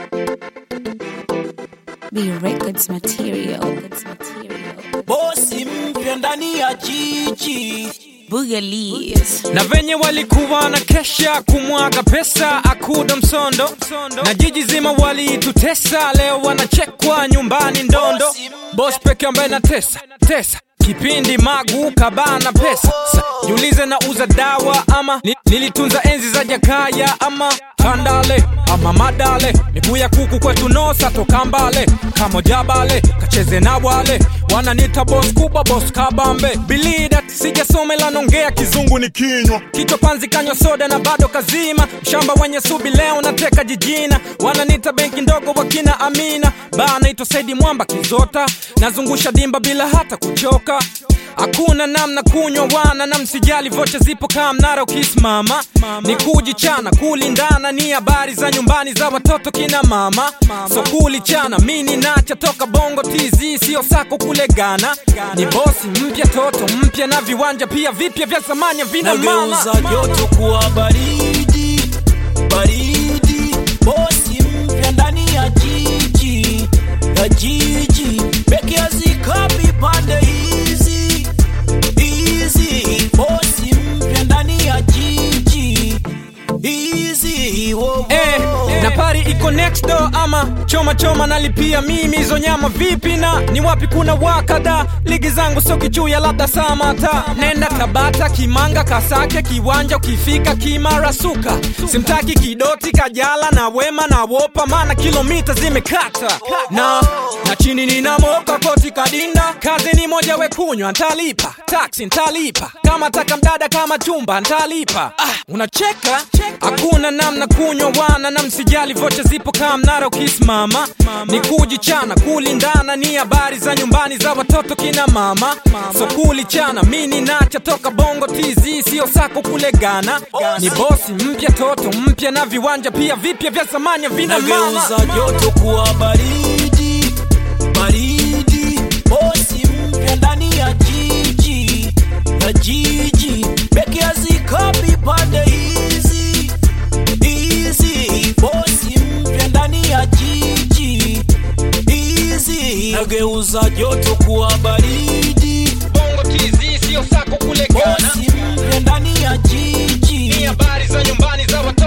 B Records material. material. bosi mpya ndani ya jiji Boogalies. na venye walikuwa na kesha kumwaga pesa akuda msondo na jiji zima walitutesa leo wanachekwa nyumbani ndondo bos peke ambaye na tesa tesa kipindi magu kabana pesa Sa, jiulize na uza dawa ama ni, nilitunza enzi za jakaya ama tandale ama madale miguu ya kuku kwetu nosa toka mbale kamo jabale kacheze na wale wananita bos kubwa bos kabambe bilidat sijasomela nongea kizungu ni kinywa kichwa panzi kanywa soda na bado kazima mshamba wenye subi leo nateka jijina wananita benki ndogo wakina amina baa naitwa saidi mwamba kizota nazungusha dimba bila hata kuchoka hakuna namna kunywa wana na msijali vocha zipo kaa mnara ukisimama ni kujichana kulindana ni habari za nyumbani za watoto kina mama so kulichana mini nacha toka bongo tz sio sako kule gana ni bosi mpya toto mpya na viwanja pia vipya vya zamani vina mama nageuza joto kuwa baridi baridi bosi mpya ndani ya jiji ya jiji beki hazikapi pande hizi hizi bosi mpya ndani ya jiji hizi wo, wo. Eh, na pari iko next door ama choma choma nalipia mimi hizo nyama vipi na ni wapi kuna wakada ligi zangu sio kichuya labda samata nenda tabata kimanga kasake kiwanja ukifika kimara suka simtaki kidoti kajala na wema na wopa maana kilomita zimekata na na chini nina moka koti kadinda kazi ni moja wekunywa ntalipa taksi ntalipa kama taka mdada kama chumba ntalipa ah, unacheka hakuna namna kunywa wana na msijali vocha zipo kaa mnara ukisimama ni kujichana kulindana ni habari za nyumbani za watoto kina mama so kulichana mini nacha toka bongo tz sio sako kule gana ni bosi mpya toto mpya na viwanja pia vipya vya zamani vina mama nageuza joto kuwa baridi baridi bosi mpya ndani ya jiji ya jiji beki hazikapi pande hizi hizi bosi mpya ndani ya jiji hizi nageuza joto kuwa baridi bongo tz sio sako kule gana bosi mpya ndani ya ni jiji habari za nyumbani za watoto